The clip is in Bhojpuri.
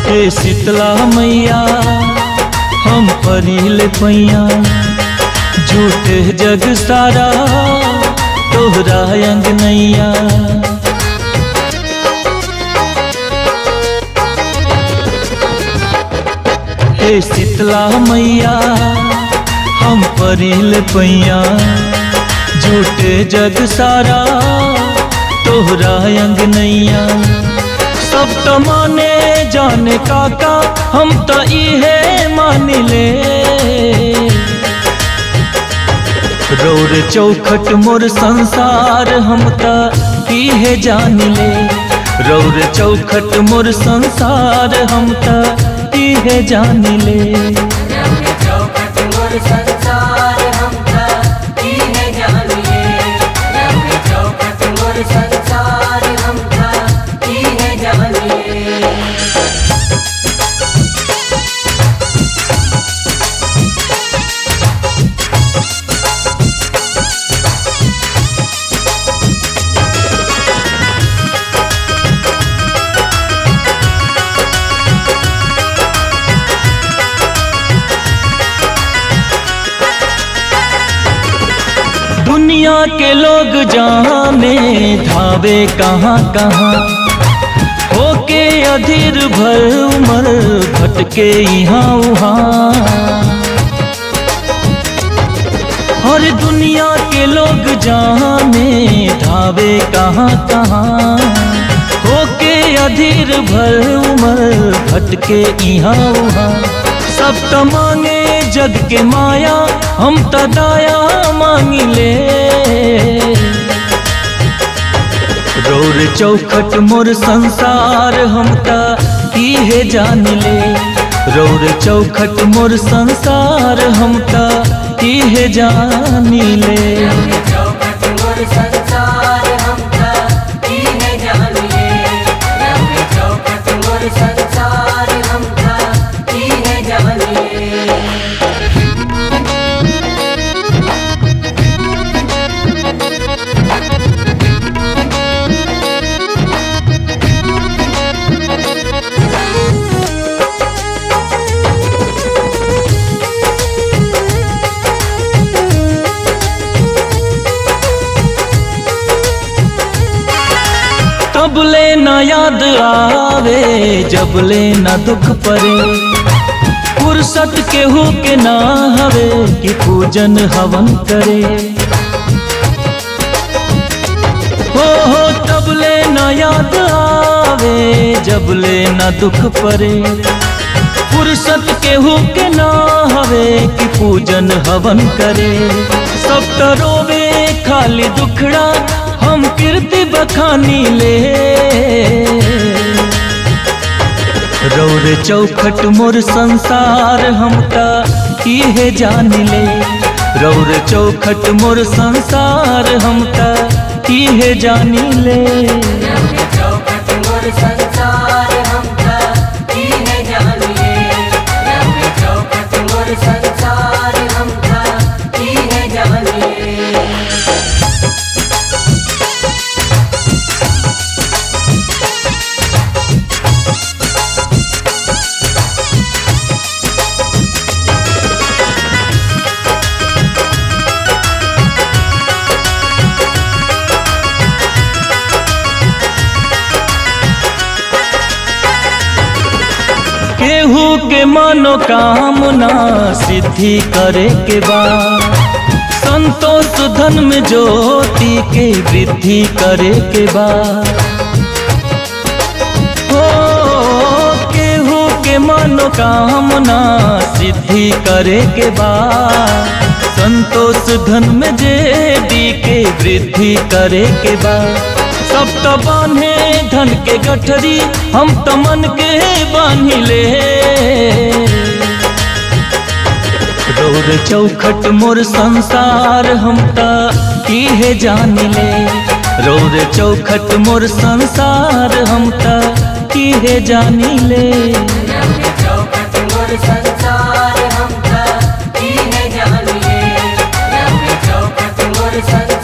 हे शीतला मैया हम परिल पैया झूठे जग सारा तोहरा अंग नैया हे शीतला मैया हम परिल पैया झूठे जग सारा तोहरा अंग नैया सब तो माने जाने काका हम तो इहे मान ले रौर चौखट मोर संसार हम तो इहे जान ले रौर चौखट मोर संसार हम तो इहे जान ले रंग चौखट मोर संसार हमका इहे जानिए रंग चौखट मोर संसार हमका इहे जानिए दुनिया के लोग जाने धावे कहाँ कहाँ होके अधीर भर उमर भटके यहाँ वहाँ और दुनिया के लोग जाने धावे कहाँ कहाँ होके अधीर भर उमर भटके यहाँ वहाँ सब त मांगे जग के माया हम त दाया मांगी ले रौर चौखट मोर संसार हम त इहे जान ले रौर चौखट मोर संसार हम त इहे जान ले रंग चौखट मोर संसार हमका इहे जानिए रंग चौखट मोर संसार हमका इहे जानिए तबले न याद आवे जबले न दुख परे फुर्सत केहू के ना हवे कि पूजन हवन करे हो हो तबले न याद आवे जबले न दुख परे फुर्सत केहू के ना हवे कि पूजन हवन करे सब तो रोवे खाली दुखड़ा हम कीर्ति बखानी ले रौर चौखट मोर संसार हम ता इहे जान ले रौर चौखट मोर संसार हम ता इहे जान ले रंग चौखट मोर संसार हमका इहे जानिए रंग चौखट मोर संसार हमका इहे जानिए केहू के मनोकामना सिद्धि करे के बाद संतोष धन में ज्योति के वृद्धि करे के बाद हो केहू के मनोकामना सिद्धि करे के बाद संतोष धन में जेडी के वृद्धि करे के बाद सब तो बांधे धन के गठरी हम तो मन के बांध ले रौर चौखट मोर संसार हम ता इहे जान ले रौर चौखट मोर संसार हम ता इहे जान ले रंग चौखट मोर संसार हमका इहे जानिए रंग चौखट मोर संसार